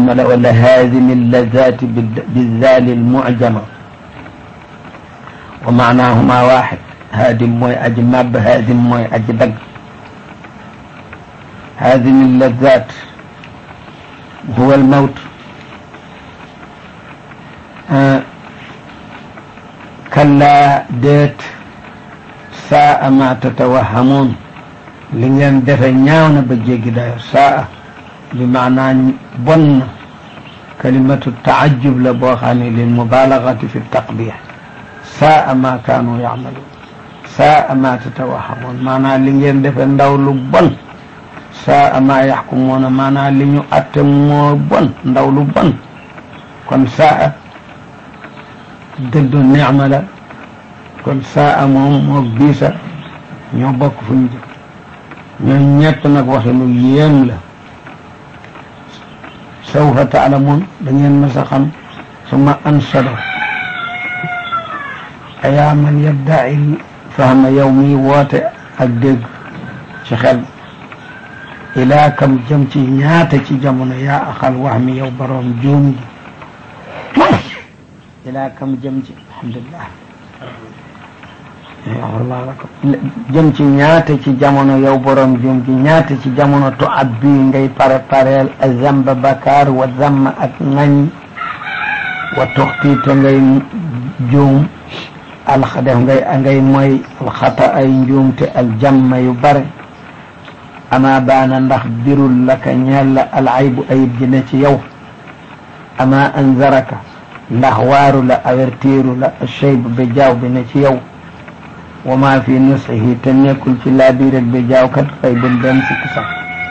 nicmala wala haadimi allazati bizali almucjama wa maanahuma waxid haadim mooy aji màbb haadim mooy aji dagg haadimi allazat huwa almawt kallaa déet saa ma tatawahamuun li ngeen defe ñaaw na ba jéggi dayo saa bi maanaa bon na kalimatu taajub la boo xam ne lil mubalagati fi taqbih saa ma kaanu yacmaluun saa ma tatawahamuun maanaa li ngeen defe ndaw lu bon saa ma yaxkumuuna maanaa li ñu atte moo bon ndaw lu bon kon saa dëddu nicma la kon saa moom moo biisa ñoo bokk fu ñu jëm ñoo ñett nag waxe lu yéem la sawfa taalamuun da ngeen mës a xam suma ansado ayaa man yaddaci fahma yow mi woote ak dégg ci xel ilaa kam jëm ci ñaata ci jamono yaa axal wax mi yow boroom juum gi ilaa kam jëm ci alhamdulillah yaxfirullah lakum jëm ci ñaata ci jamono yow borom juum gi ñaata ci jamono to ab bii ngay pare pareel a zamba bakar wa zamma ak nañ wa toxti te ngay juum alxa def ngay ngay mooy alxata ay njuumte aljamma yu bare ama baana ndax birul laka ñeel la alaybu ayib ji ne ci yow ama anzaraka ndax waaru la avertiru la cheyb bi jaaw bi ne ci yow wa ma fi nusihi te nekkul ci laabiir ak bi jaaw kat xëy bun benn sikki sax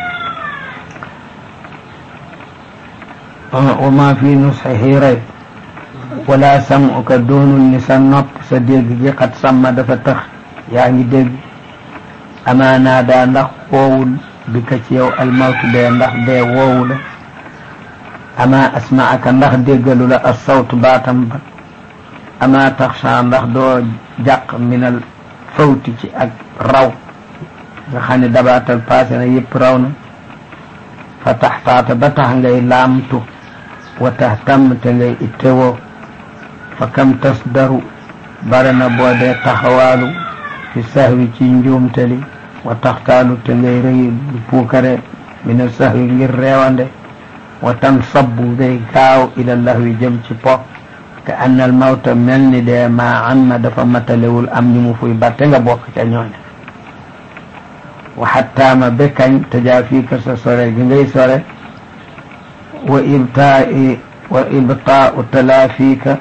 wa ma fi nusihi rayb wala samuka doonul ni sa nopp sa dégg gi xat sàmma dafa tax yaa ngi dégg amaanaa daa ndax woowul bi ka ci yow almawtu dee ndax dee woowu la ama asmaaka ndax déggalu la as sawtu baatam ba ama taxsa ndax doo jàq minal fawti ci ak raw nga xam ne dabaatal passé na yëpp raw na fa taxtaata ba tax ngay laamtu wa tax tàmm te ngay ittewoo fa kam tas daru bare na boo dee taxawaalu fi sahwi ci njuumtali wa taxtaalu te ngay rëy puukare mina sahwi ngir reewande wa tan sabbu ngay gaaw ila lahwi jëm ci po ka anna al mawta mel ni dee maa amma dafa matalewul am ñu mu fuy batte nga bokk ca ñooña wa xattaama bekkañ tajaafiika sa sore gi ngay sore wa ibtaai wa ibtaau talaafiika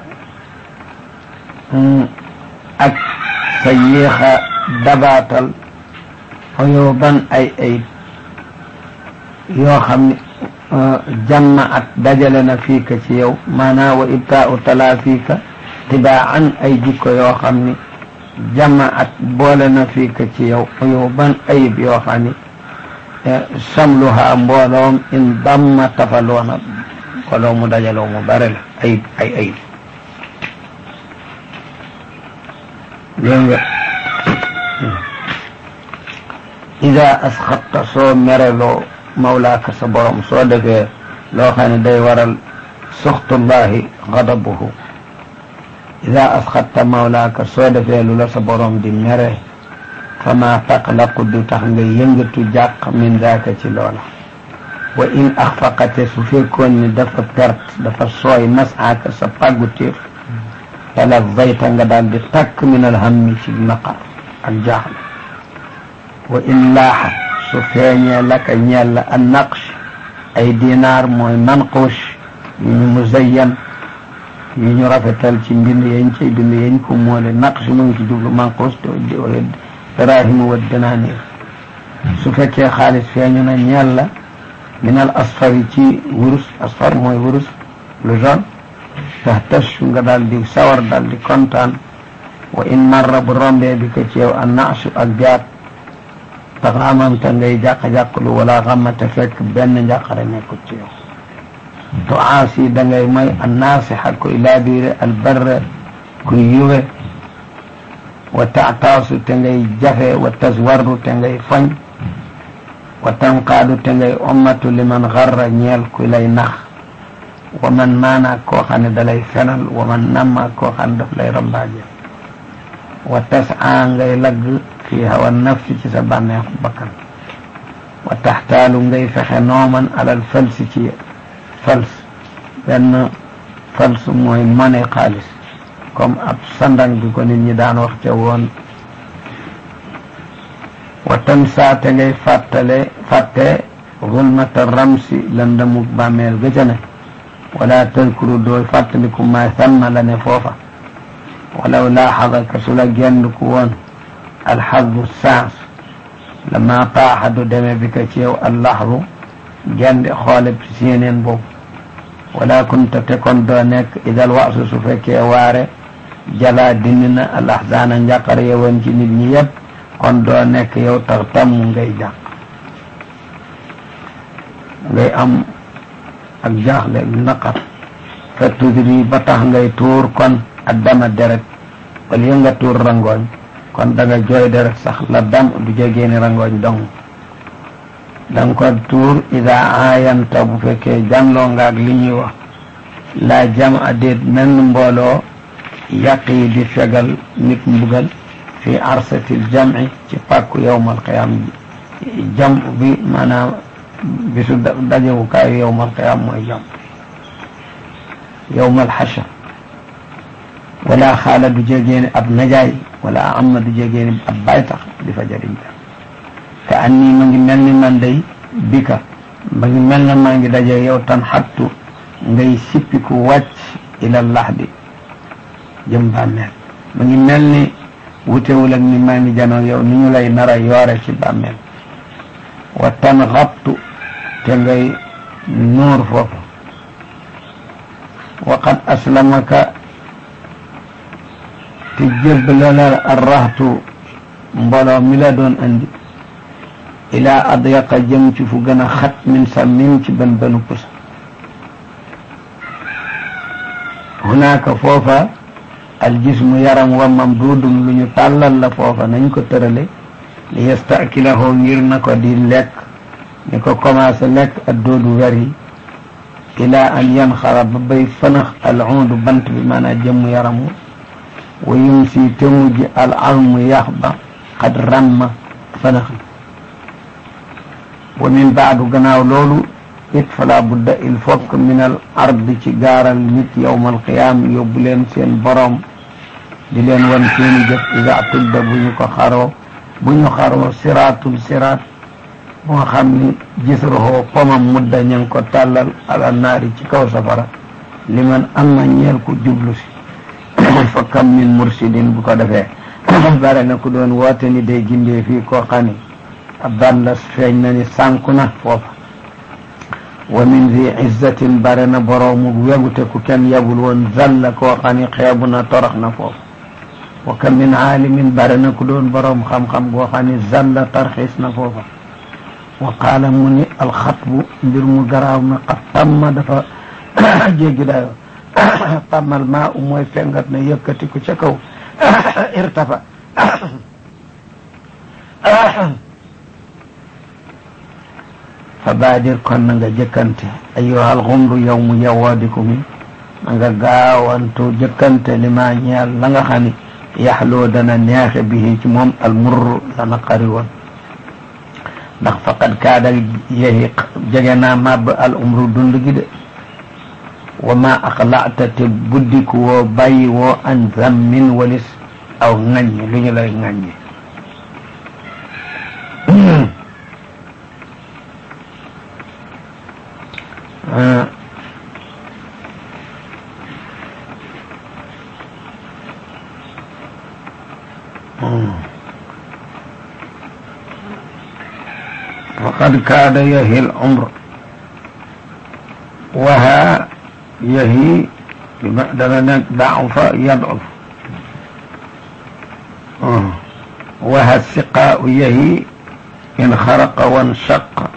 ak sa yéexa dabaatal xuyuban ay ayib yoo xam ne jamma at dajale na fiika ci yow maanaam wa ibtaau talaafiika tibaan ay jikko yoo xam ni jamma at boole na fiika ci yow xuyuban ayib yoo xam ni samluha mbooloom in damma tafaloona mbooloo mu dajaloo mu bare la ayib ay ayib dégg nga ida asxatta soo mereloo mawlaaka sa borom soo defee loo xam ne day waral suxtullahi gadabuhu ida asxatta mawlaaka soo defee lu la sa borom di mere fama taqlaqu du tax nga yëngatu jàq min daaka ci loola wa in axfaqate su fekkoon ni dafa perte dafa sooy masaaka sa pàggu téef tala zayta nga daal di takk min alhammi ci naqar ak jaaxle wa in laaxa su feeñee laka ñeel la an naqsh ay dinaar mooy manqush yu ñu muzayyan yu ñu rafetal ci mbind yañ cay bind yañ ko moole naqsh mu ngi ci jublu manqush darahimu wa dinaanir su fekkee xaalis feeñu na ñeel la min al asfari ci wurus asfar mooy wurus lu jaune tahtashu nga daal di sawar daal di kontaan wa in marra bu rombee bi ko ci yow an naqshu ak jaat taxaamamta ngay jàq-jàqlu wala xamata fekk benn njàqare nekkul ci yow to aasi da ngay may an naasixa kuy laabiire al barre kuy yuwe wa taataasu te ngay jafe wa taswarru te ngay fañ wa tanqaadu te ngay ommatu liman xarra ñeel kuy lay nax wa man maanaak koo xam ne dalay fenal wa man nammaak koo xam ne daf lay rambaaje wa tasaa ngay lagg fi hawa nafsi ci sa bànneexu bakkan wa taxtaalu ngay fexe nooman alal falsi ci fals benn fals mooy mane xaalis comme ab sandang bi ko nit ñi daan wax ca woon wa tansa te ngay fàttale fàtte zulmata ramsi lëndamuk bàmmeel ga ca ne wala tadkuru dooy fàttaliku ma thamma la ne foofa walaw laaxadaka su la genn ku woon alxadu saans lama taaxa du deme bi ka ci yow allaxdu gende xoole ci yeneen boobu wala kunta te kon doo nekk idal waasu su fekkee waare jalaa dindi na al axzaana njàqar yewoon ci nit ñi yépp kon doo nekk yow tax tàmm ngay jàq ngay am ak jaaxle naqar fa tudri ba tax ngay tuur kon ak dama deret wala yë nga tuur rangooñ kon da nga jooy deret sax la dam du jegeeni rangooñ dong da nga ko tuur ida aayanta bu fekkee janloo nga ak li ñuy wax laa jam a déet menn mbooloo yàq yi di fegal nit mbugal fi arsatil jam'i ci pàkku yowmal qiyaam jam bi maanaam bisu dajewukaayu yowmal qiyaam mooy jam yowmal xashar wala xaala du jegeeni ab najaay wala amma du jegeeni ab baytax di fa jëriñ ka an nii ma ngi mel ni man day bika ma ngi mel na maa ngi daje yow tan xattu ngay sippiku wàcc ila laxdi jëm bàmmeel ma ngi mel ni wutewul ak ni maa ngi janoo yow ni ñu lay nara yoore ci bàmmeel wa tan xattu te ngay nuur foofu wa qad aslamaka te jébbalal arraxtu mbooloo mi la doon andi ila adyaqa jëm ci fu gën a xat min sa min ci bën bënu pusa hunaaka foofa aljismu yaram wa mamdudum lu ñu tàllal la foofa nañ ko tërale li yastakilahoo ngir na ko di lekk ni ko commencé lekk ak doodu wer yi ila an yanxara ba bay fënax al undu bant bi maanaam jëmm yaramu wa yum si te mujj al almu yax ba xad ramma fënax wa min baadu gannaaw loolu it fala budda il faut que min al ard ci gaaral nit yowma alqiyaam yóbbu leen seen boroom di leen wan seeni jëf ida tudda bu ñu ko xaroo bu ñu xaroo siraatul siraat bu nga xam ni gisrohoo pomam mudda ña ngi ko tàllal ala naari ci kaw safara li man am na ñeel ku jublu si fa kam min mursidin bu ko defee bare na ku doon woote ni day gindee fii koo xam ni ab ban la feeñ na ni sànku na foofa wa min zi izzatin bare na boroomu wegute ku kenn yabul woon zalla koo xam ni xeebu na torox na foofu wa kam min aalimin bare na ku doon boroom xam-xam goo xam ni zalla tarxiis na foofa wa qaala mu ni alxatbu mbir mu garaaw na xat tamma dafa jéggi dayo tammal maa u mooy fengat na yëkkati ku ca kaw irtafa fa baadir kon na nga jëkkante ayyuhal xumru yow mu yawwaadiku mi na nga gaawantu jëkkante li ma ñeel la nga xam ni yaxloo dana neexe bihi ci moom almurru la naqari woon ndax faqad kaada yehi jege naa màbb al umru dund gi de wa ma aqla'ta te buddiku woo bàyyi woo an zammin walis aw ŋaññi lu ñu lay ŋaññi فقد كاد يهي العمر وها يهي بمقدر ضعف يضعف وها السقاء يهي إن خرق وانشق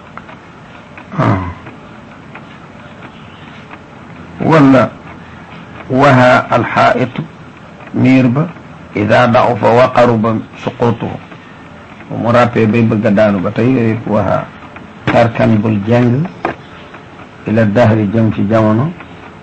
ولا وها الحائط ميربة إذا ضعف وقرب سقوطه mu rappee bay bëgg a daanu ba tey yooyu waxa tarkan bul jàng ila dahri jëm ci jamono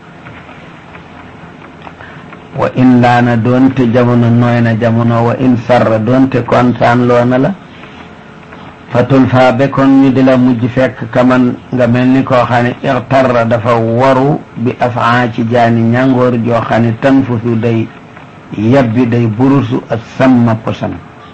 wa in laana doonte jamono nooy na jamono wa in sarra doonte kontaan loona la fatul faa be kon ñu di la mujj fekk kaman nga mel ni koo xam ne ixtarra dafa waru bi afaa ci jaani ñàngoor joo xam ne tanfusu day yabbi day burusu ak samma posan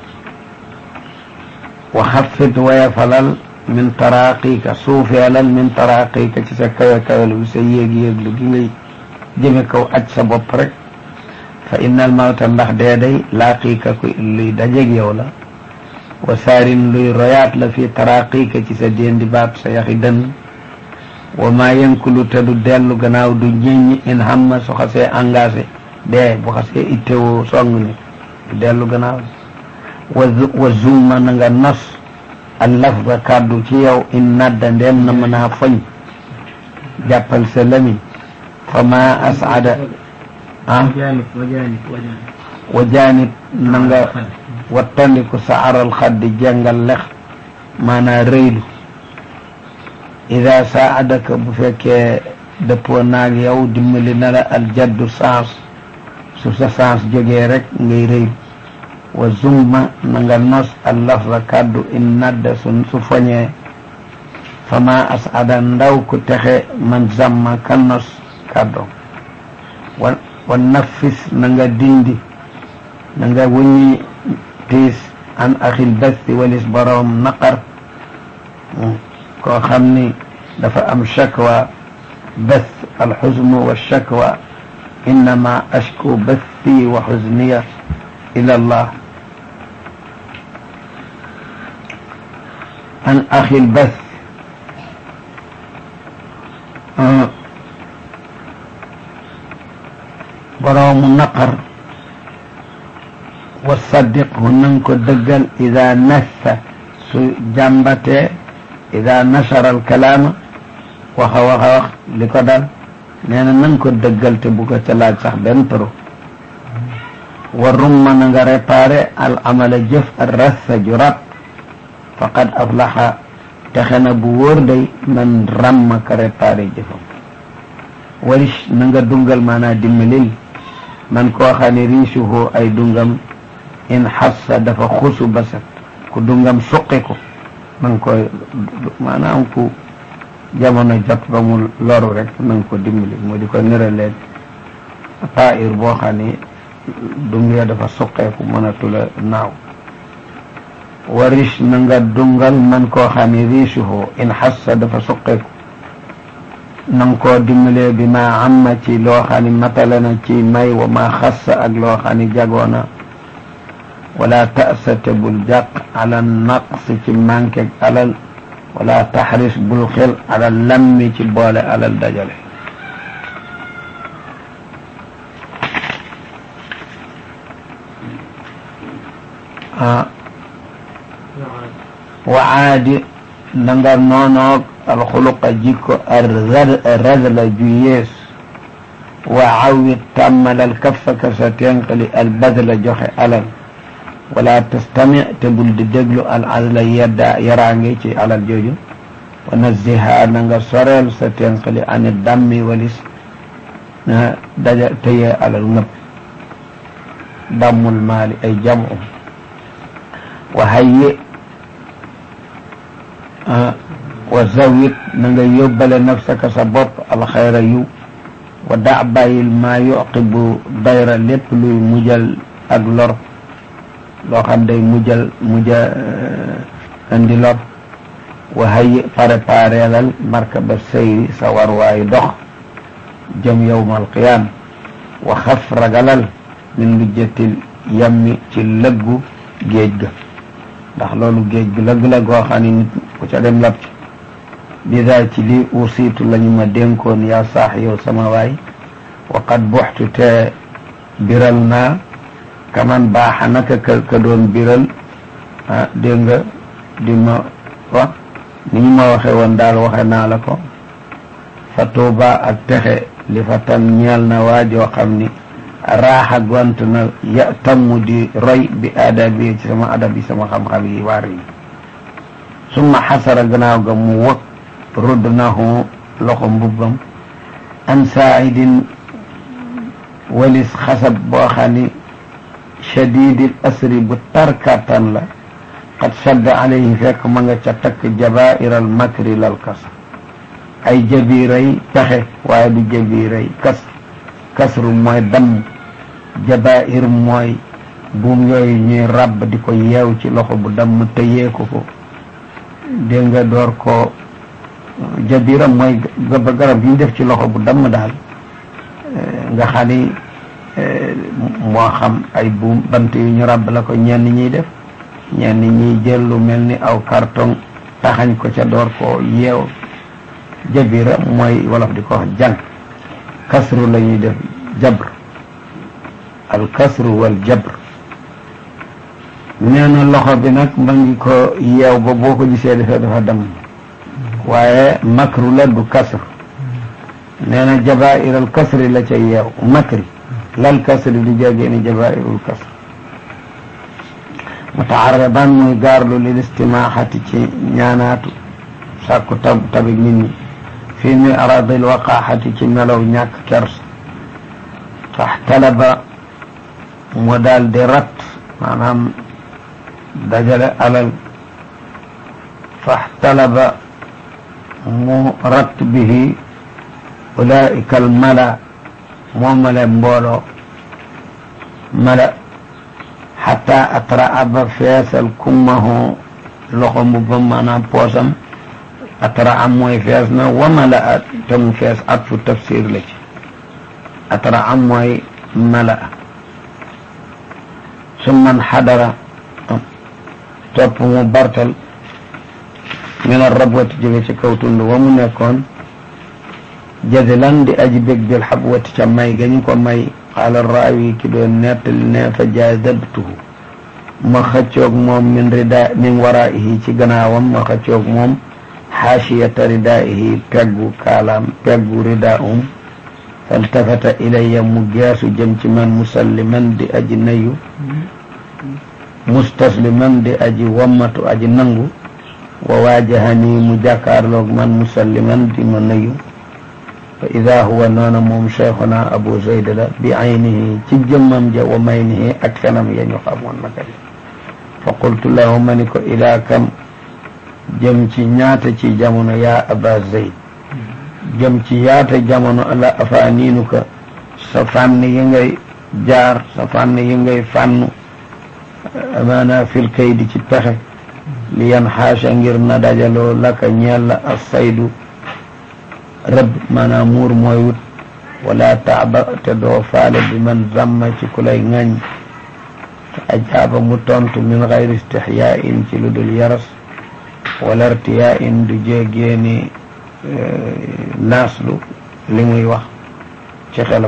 wa xaffit waya falal min taraqika suufeelal min taraqika ci sa kawe kawelu bi sa yéeg-yéeglu gi ngay jëme kaw aj sa bopp rek fa innal mawta ndax dee day laaqiika ku luy dajeg yow la wa saarin luy royaat la fi taraqika ci sa déendi baat sa yaxi dën wa maa yënkulu te du dellu gannaaw du ñeññ in hamma su xasee engagé dee bu xasee ittewoo song ni du dellu gannaaw wa wa zumma na nga nos al lafza kàddu ci yow in nadda ndem na mën a foñ jàppal sa lami fa ma asada ah wa jaanib na nga wattandiku sa aral xaddi jàngal lex maanaa rëylu ida saadaka bu fekkee dëppoo naag yow dimbali na la al jaddu sens su sa sens jógee rek ngay rëylu wa zumma na nga nos al lafza kàddu in nadda su su foñee fa ma asada ndaw ku texe man zamma ka nos kàddu wa wa nafis na nga dindi na nga wuññi tiis an axil basti walis boroom naqar koo xam ni dafa am shakwa bas alxusnu wa shakwa innama ashku basti wa xusniya ila allah an axil bas boroomu naqar wa saddiqhu nanga ko dëggal ida nassa su jàmbatee ida nasara alkalaama waxa waxa wax li ko dal nee na nanga ko dëggal te bu ko ca laaj sax benn turu wa rumma na nga réparé al amala jëf al rassa ju rat faqad aflaxa texe na bu wóor day man ramma ka réparé jëfam warish na nga dungal maanaa dimbalil man koo xam ne riisuhu ay dungam in xassa dafa xusu basat ku dungam suqi ko na nga koy maanaam ku jamono jot ba mu loru rek na nga ko dimbali mu di ko niraleen pair boo xam ne dung ya dafa suqeeku mënatula naaw wa riche na nga dungal man koo xam ne riisuhu in xassa dafa suqeeku na nga koo dimbalee bi ma amma ci loo xam ne matale na ci may wa ma xassa ak loo xam ne jagoona wala tasate bul jàq ala naqs ci manqué alal wala taxris bul xel ala lammi ci boole alal dajale ah wa aadi na nga noonoog alxuluqa jikko arradla ju yees wa awit tàmmalal kaffaka sa tenqali albadla joxe alal wala tastami te bul di déglu al adla yedda yaraange ci alal jooju wa naziha na nga soreel sa tenqali ani dammi walis na daja tëye alal ngëpp dammul maali ay jamu wa hayyi wa zawit na nga yóbbale nafsaka sa bopp alxayra yu wa da bàyyil maa yuqibu dayra lépp luy mujjal ak lor loo xam day mujjal mujja indi lor wa hayyi préparelal markaba seyri sa warwaayu dox jëm yowmal qiyaam wa xaf ragalal min lujjatil yammi ci lëggu géej ga ndax loolu géej gi lëgg la goo xam ne nit ku ca dem lab ci bidaa ci li usiitu la ñu ma dénkoon yaa saax yow sama waay wa qad buxtu te biral naa kaman baaxa naka ka ka doon biral ah dégg nga di ma wax ni ñu ma waxe woon daal waxe naa la ko fa tuuba ak texe li fa tan ñeel na waajoo xam ni raaxa gont na ya tammu di roy bi aadabi ci sama adab yi sama xam-xam yi waar yi summa xasara gannaaw ga mu wëg rudd nahu loxo mbubbam an saaidin walis xasab boo xam ni shadidil asri bu tarkatan la qad shadda alayhi fekk ma nga ca takk jabairal makri lal kas ay jabiray pexe waaye du jabiray kas kasru mooy damm jabair mooy buum yooyu ñuy ràbb di ko yeew ci loxo bu damm tëyee ko ko dégg nga door ko jabira mooy gaba garab yi ñu def ci loxo bu damm daal nga xam ni moo xam ay buum bant yu ñu ràbb la ko ñenn ñiy def ñenn ñiy jël lu mel ni aw carton taxañ ko ca door ko yeew jabira mooy wolof di ko wax jàng kasru la ñuy def jabr al kasru wal jabr nee na loxo bi nag ma ngi ko yeew ba boo ko gisee defee dafa dem waaye makru la du kasr nee na jabairal kasri la ca yeew makri lal kasri du jégee ni jabairul kasr mutaarriban muy gaarlu lil istimaaxati ci ñaanaatu sàkku tab tabi nit ñi fii mi aradil waqaaxati ci melow ñàkk kers faxtalaba mu daal di rat maanaam dajale alal faxtalaba mu rat bihi ulaika al mala moomale mbooloo mala xata atraa ba feesal kummahu loxo mbubbam maanaam poosam atraa mooy fees na wa mala a te mu fees at fu tafsir la ci atraa mooy mala summan xadara topp mu bartal min arrabwati jóge ci kaw tund wa mu nekkoon jadilan di aji bég bil xabwati ca may ga ñu ko may qaala raawi ki doon nettali ne fa jaadabtuhu ma xëccoog moom min rida min waraihi ci gannaawam ma xëccoog moom xaashiyata ridaihi peggu kaalaam peggu ridaum faltafata ilayya mu geesu jëm ci man musalliman di aji nayu mustasliman di aji wammatu aji nangu wa waajahani mu jàkkaarloog man musalliman di ma nayu fa ida huwa noona moom cheikhuna abu zayd la bi aynihi ci jëmmam ja wa maynihi ak fenam ya ñu xamoon naka li fa qultu lahu ma ni ko ilaa kam jëm ci ñaata ci jamono yaa aba zayd jëm ci yaata jamono la afaaniinu ka sa fànn yi ngay jaar sa fànn yi ngay fànnu amaana fil kaydi ci pexe li yan xaasa ngir na dajaloo laka ñeel la as saydu rëbb maanaam muur mooy wut wala taaba te doo faale bi man zamma ci ku lay ŋañ te ajaaba mu tontu min gayri istixyaain ci lu dul yaras wala irtiyaain du jéegeeni naaslu li muy wax ci xelam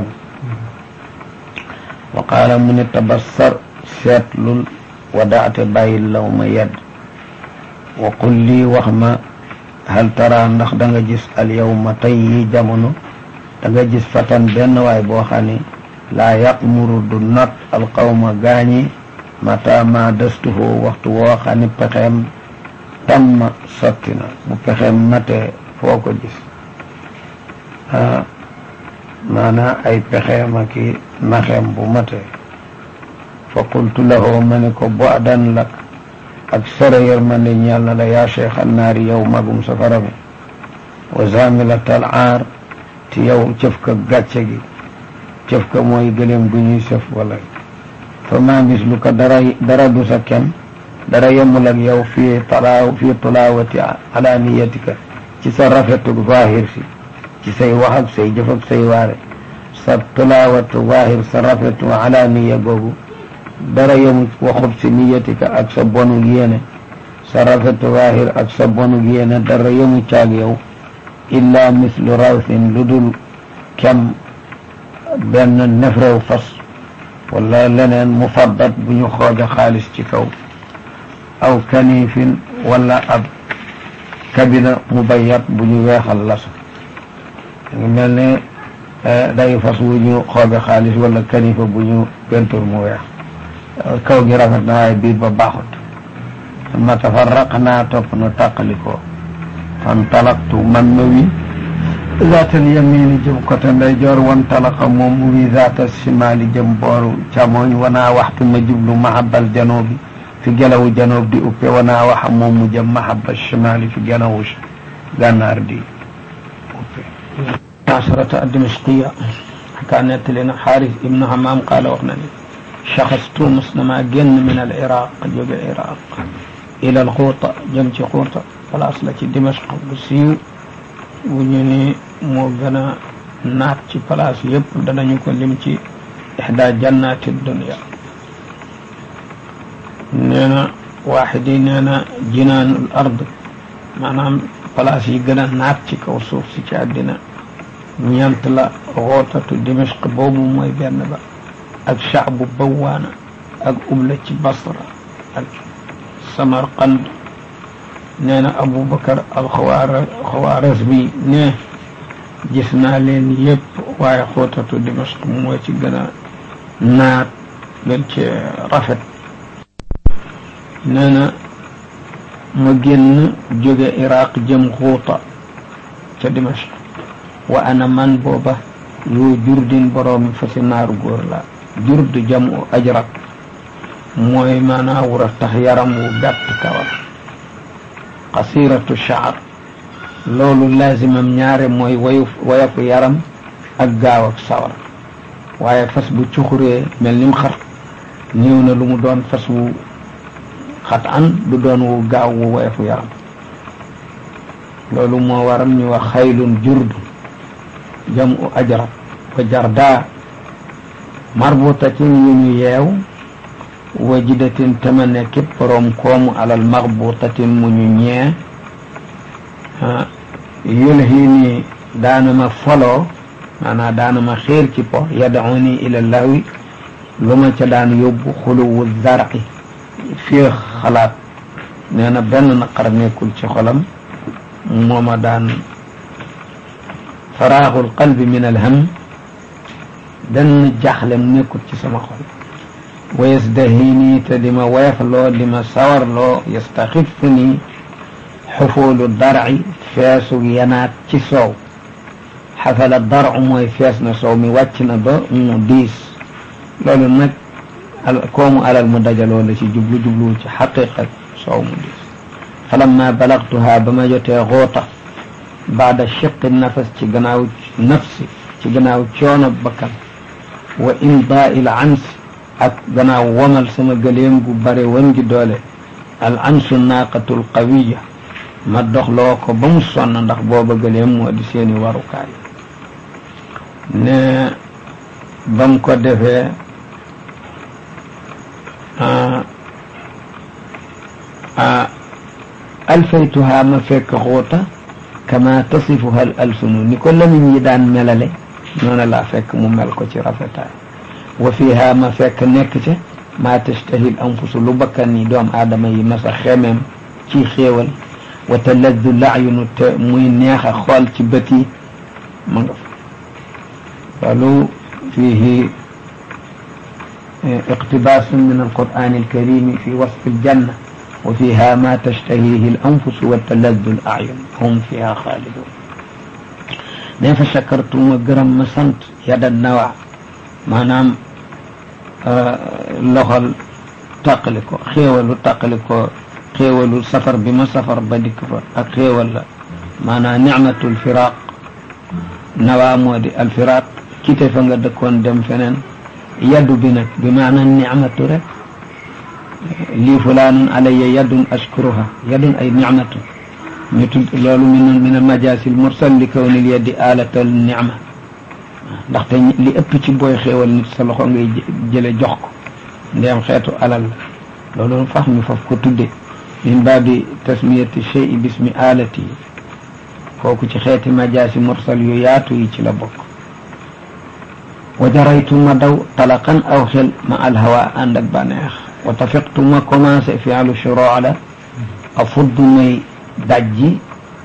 wa qaala mu ne tabassar seetlul wadaate bàyyil law ma yedd wa qul lii wax ma hal tara ndax da nga gis al yawma tey yi jamono da nga gis fatan benn waay boo xam ne laa yaqmuru du not al qawma gaañi mata ma dastuhu waxtu woo xam ne pexeem tamma sotti na bu pexeem matee foo ko gis ah maanaa ay pexeem ak i naxeem bu matee fa qultu lahu ma ne ko bu'dan lak ak sore yërmande ñeel na la yaa cheikh annaari yow magum safara bi wa zamilatal aar ti yow cëf ka gàcce gi cëf ka mooy gëléem gu ñuy sëf wala fa ma mislu ka dara dara du sa kem dara yemul ak yow fii talaaw fii tulaawati alaaniyatika ci sa rafetu zahir si ci say wax ak say jëf ak say waare sa tulaawatu zahir sa rafetu alaaniya googu dara yemul waxub si niyatika ak sa bonu yéene sa rafetu zahir ak sa bonu yéene dara yemu caag yow illa mislu rawsin lu dul kem benn nefrew fas wala leneen mufaddat bu ñu xooja xaalis ci kaw aw kanifin wala ab kabina mubayat bu ñu weexal lasu ngi mel ne day fas wu ñu xooja xaalis wala kanifa bu ñu pentur mu weex kaw gi rafet na waaye biir ba baaxut ma tafarraq naa topp na tàqalikoo fan talaktu man ma wi zaatal yamini jëm côté ndeyjoor wan talaqa moom mu wi zaatal simaali jëm booru càmmoñ wanaa waxtu ma jublu mahabal janoobi fi gelawu janoob di uppe wanaa waxa moom mu jëm mahabal simaali fi gelawu gànnaar di uppe asharata dimashqiya kaa nettali na xaaris ibnu hamaam qaala wax na ni shaxastu mos na maa génn min al iraq jóge iraq ila al xuuta jëm ci xuuta place la ci dimashq bu siiw bu ñu ni moo gën a naat ci place yëpp danañu ko lim ci ixda jannati dunia nee na waaxid yi nee na jinaanul ard maanaam place yi gën a naat ci kaw suuf si ci àddina ñeent la xootatu dimashq boobu mooy benn ba ak shaabu bawaana ak ubla ci basra ak samarqand nee na aboubacar alxawaara xawaaras bi ne gis naa leen yëpp waaye xootatu dimashq moo ci gën a naat gën ci rafet nee na ma génn jóge iraq jëm xuuta ca dimashq wa ana man booba yoo jurdin boroomi fasi naaru góor la jurd jamu ajrak mooy maanaa wura tax yaram wu gàtt kawar qasiratu shaar loolu laazimam ñaare mooy wayu wayafu yaram ak gaaw ak sawar waaye fas bu cuxuree mel nim xar néew na lu mu doon fas wu xat an du doon wu gaaw wu wayafu yaram loolu moo waral ñu wax xaylun jurd jamu ajrat wa jarda marbutatin yu ñu yeew wajidatin tama nekkit boroom koomu alal maxbutatin mu ñu ñee yulhini daana ma foloo maanaam daana ma xiir ci po yadauni ila lahwi lu ma ca daan yóbbu xuluwu zarqi fii xalaat nee na benn naqar nekkul ci xolam moo ma daan faraaxul qalbi min alham benn jaaxlem nekkul ci sama xol wa yasdahini te di ma weefloo di ma sawarloo yastaxifu ni xufoolu darci feesu yanaat ci soow xafala darcu mooy fees na soow mi wàcc na ba mu diis loolu nag koomu alal mu dajaloo la ci jublu jublu ci xaqiqa soow mu diis falamma balagtuha ba ma jotee xuuta baada shiqi nafas ci gannaaw nafsi ci gannaaw coono bakkan wa imdaa il ansi ak gannaaw womal sama gëléem gu bare wan gi doole al ansu naaqatul qawiya ma doxloo ko ba mu sonn ndax booba gëléem moo di seeni warukaay ne ba mu ko defee alfaytuha ma fekk xuuta kama tasifuha al alsunu ni ko lamiñ yi daan melale noonu laa fekk mu mel ko ci rafetaay wa fiha ma fekk nekk ca maa tastahil anfusu lu bakkan ni doom aadama yi masa xemeem ci xéewal wa taladdu laayunu te muy neex a xool ci bët yi ma nga fa loolu fiihi iqtibaasun min alquran alkarimi fi wasfi aljanna wa fiha ma tashtahihi alanfusu wa taladdu alayun hum fiha xaalidun ne fa shakartu ma gërëm ma sant yada nawa maanaam loxol tàqali ko xéewalu tàqali ko xéewalu safar bi ma safar ba dikk fa ak xéewal la maanaam nicmatul firaq nawaa moo di alfiraq kite fa nga dëkkoon dem feneen yaddu bi nag bi maanaam nicmatu rek lii fulaanun alayya yaddun ashkuruha yaddun ay nicmatu ñu tudd loolu min min almajaasi almursal li kawnil yaddi alatal nicma ndaxte li ëpp ci booy xéewal nit sa loxo ngay jële jox ko ndeem xeetu alal la loolu fax ñu faf ko tudde min baabi tasmiyati chey bismi alati kooku ci xeeti majaasi mursal yu yaatu yi ci la bokk wa jaraytu ma daw talaqan aw xel ma alhawa ànd ak bànneex wa tafiqtu ma commencé fialu shuroo la a fudd may dajji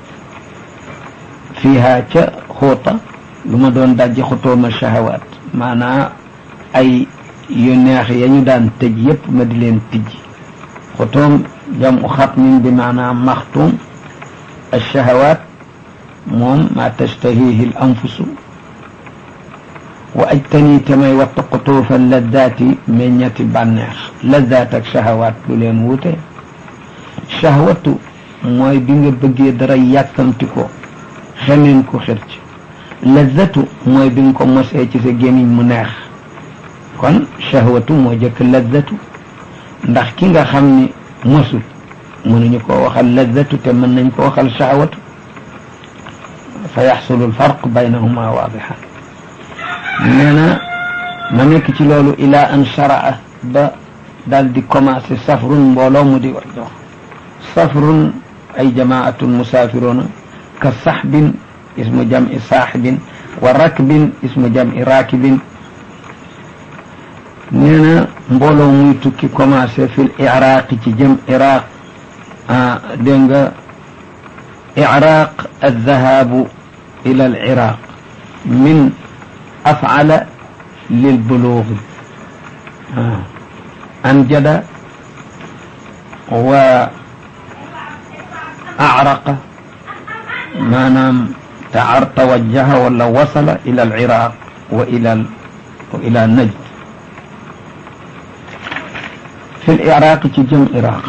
fiiha ca xuuta lu ma doon dajji xutooma shahawaat maanaa ay yu neex ya ñu daan tëj yépp ma di leen tijji xutoom jamu xatmin bi maanaa maxtuum alshahawaat moom ma tashtahihi l anfusu wa ajtani tamay wattu qutuufa laddaati meññati bànneex laddaat ak shahawaat lu leen wute shahwatu mooy bi nga bëggee dara yàkkamti ko xemeen ko xir ci lazzatu mooy bi nga ko mosee ci sa gémmiñ mu neex kon shahwatu moo jëkk lazzatu ndax ki nga xam ni mosul mënuñu ko waxal lazzatu te mën nañ ko waxal shahwatu fa yaxsulu alfarq baynahuma waadixan nee na ma nekk ci loolu ila an sharaa ba daal di commencé safrun mbooloo mu di wax jox safrun ay jamaatun musaafiruna ka saxbin ismu jam'i saaxibin wa rakbin ismu jam'i raakibin nee na mbooloo muy tukki commencé fil iraaqi ci jëm iraq ah dégg nga iraaq aldahabu ila al iraq min afcala lilbuluugi anjada wa acraqa maanaam taar tawajjaha wala wasala ila al iraq wa ila wa ila najd fi l iraq ci jëm iraq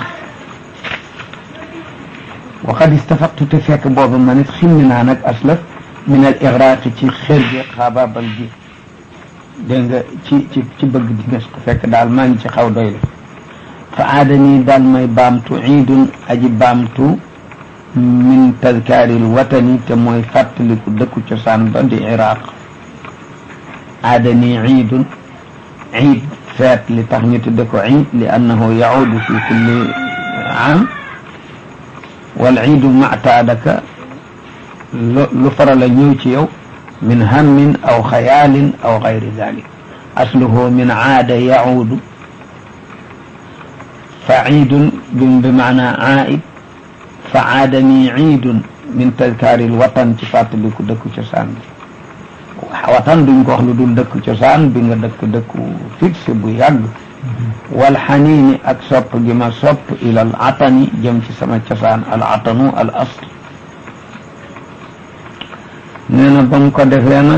wa qad istafaqtu te fekk boobu ma nit ximmi naa nag aslaf min al igraqi ci xër gi xaabaabal gi dégg nga ci ci ci bëgg di nes ko fekk daal maa ngi ci xaw doy la fa aadanii daal may baamtu iidun aji baamtu min tadkaaril watani te mooy fàttaliku dëkku cosaan ba di iraq aadanii iidun iid feet li tax ñu tudde ko iid li annahu yaudu fi kulli am wal iidu mactaadaka lu faral a ñëw ci yow min hammin aw xayaalin aw gayri dalik asluhu min aada yaudu fa ciidun bi maana aaid fa aadani ciidun min tadkaari lwatan ci fàttaliku dëkku cosaan bi watan duñ ko wax lu dul dëkku cosaan bi nga dëkk dëkku fixe bu yàgg wal xaniini ak sopp gi ma sopp ila al atani jëm ci sama cosaan al atanu al asl nee na ba mu ko defee nag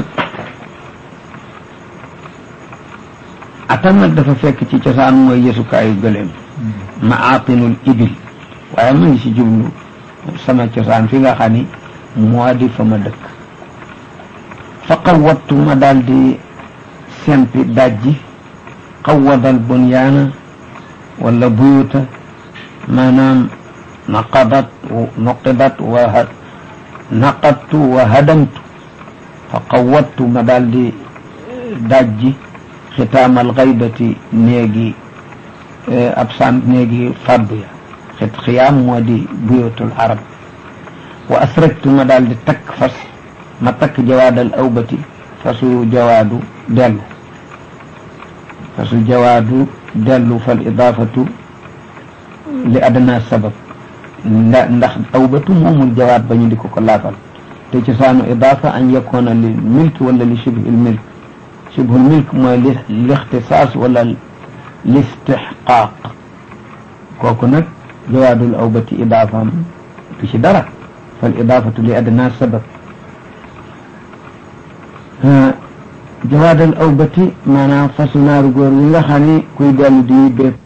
atan nag dafa fekk ci cosaan mooy yësukaayu gëléem maatinul ibil waaye ma ngi ci jublu sama cosaan fi nga xam ni moo di fa ma dëkk fa qawattu ma daal di sempi dajji qawadal bunyaana wala buyuta maanaam naqadat nuqidat wa naqadtu wa hadamtu fa qawattu ma daal di dajji xitaamal gaybati néegi absent néegi faddu ya xit xiyaam moo di buyutul arab wa asraktu ma daal di takk fas ma takk jawaadal awbati fasu jawaadu dellu fasu jawaadu dellu fal idaafatu li adna sabab nda ndax awbatu moomul jawaat ba ñu di ko ko laafal te cosaanu idaafa an yakoona li milk wala li shibhil milk shibhul milk mooy li lixtisaas wala listixqaaq kooku nag jawaadul awbati idaafaam du ci dara fal idaafatu li adna sabab jawaadal awbati maanaam fasu naaru góor wi nga xam ni kuy dellu di bépp